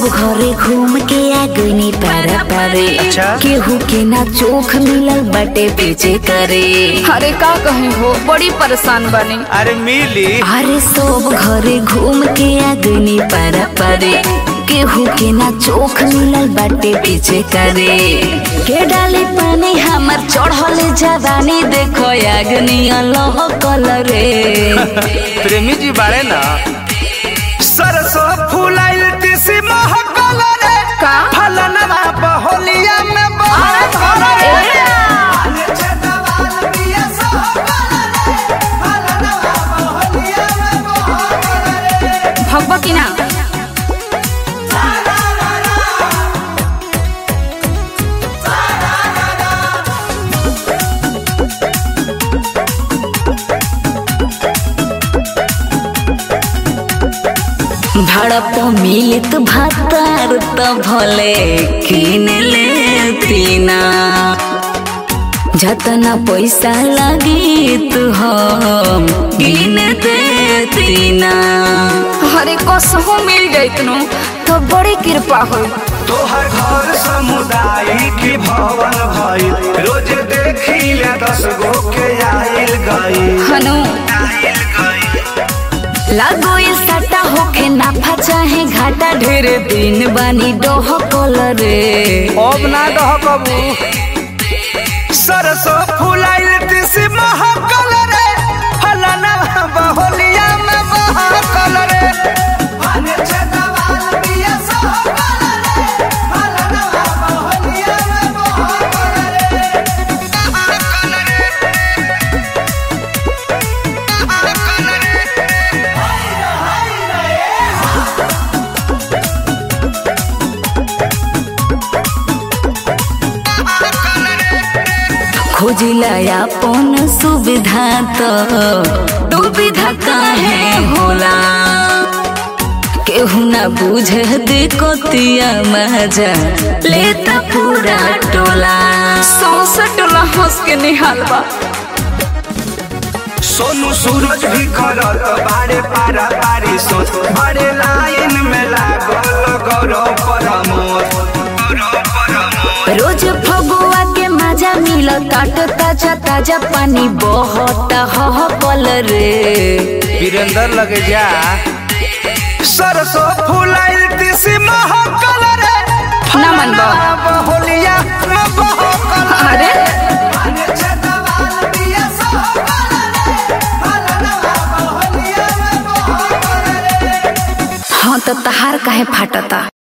सब घरे घूम के आ गईनी पारा पारे अच्छा। केहू के ना चोख मिलल बाटे पीछे करे अरे का कहे हो बड़ी परेशान बनी अरे मिली अरे सब घरे घूम के आ गईनी पारा पारे केहू के ना चोख मिलल बाटे पीछे करे के डाली पानी हमर चढ़ल जवानी देखो आगनी अल्लाह कलरे प्रेमी जी बाड़े ना सरसों फूलाइल तिसी महकल रे का? फलनवा बहोलिया में बहकल रे भगवा की ना भड़प मिलित भातार त भले किन लेतीना जतना पैसा लगी तू हम गिन देतीना अरे कसहू मिल जाइतनु तो बड़ी कृपा हो तोहर घर समुदाय की भवन भइल रोज देखी ले दस गो के आइल गई हनु आइल गई लागो ये सटा होके नाफा चाहे घाटा ढेर दिन बानी डोह कलरे अब ना दह कबू सरसों फूलाइल तिसी महकल रे फलनवा बहोलिया में बहकल रे खोजिला अपन सुविधा तो दुविधा काहे होला केहू ना बुझे दिकोतिया मजा लेता पूरा टोला सौसे टोला हंस के निहाल बा सोनू सूरज भी करत बारे पारा पारी सोच बड़े लाइन में लागल गौरव परमोद गौरव परमोद रोज फगुआ के मजा मिल काट ताजा ताजा पानी बहुत ह कल रे वीरेंद्र लगे जा सरसों फूलाइल तिसी महकल रे ना मन बा। बहोलिया में बहकल अरे हाँ तो तहार काहे फाटता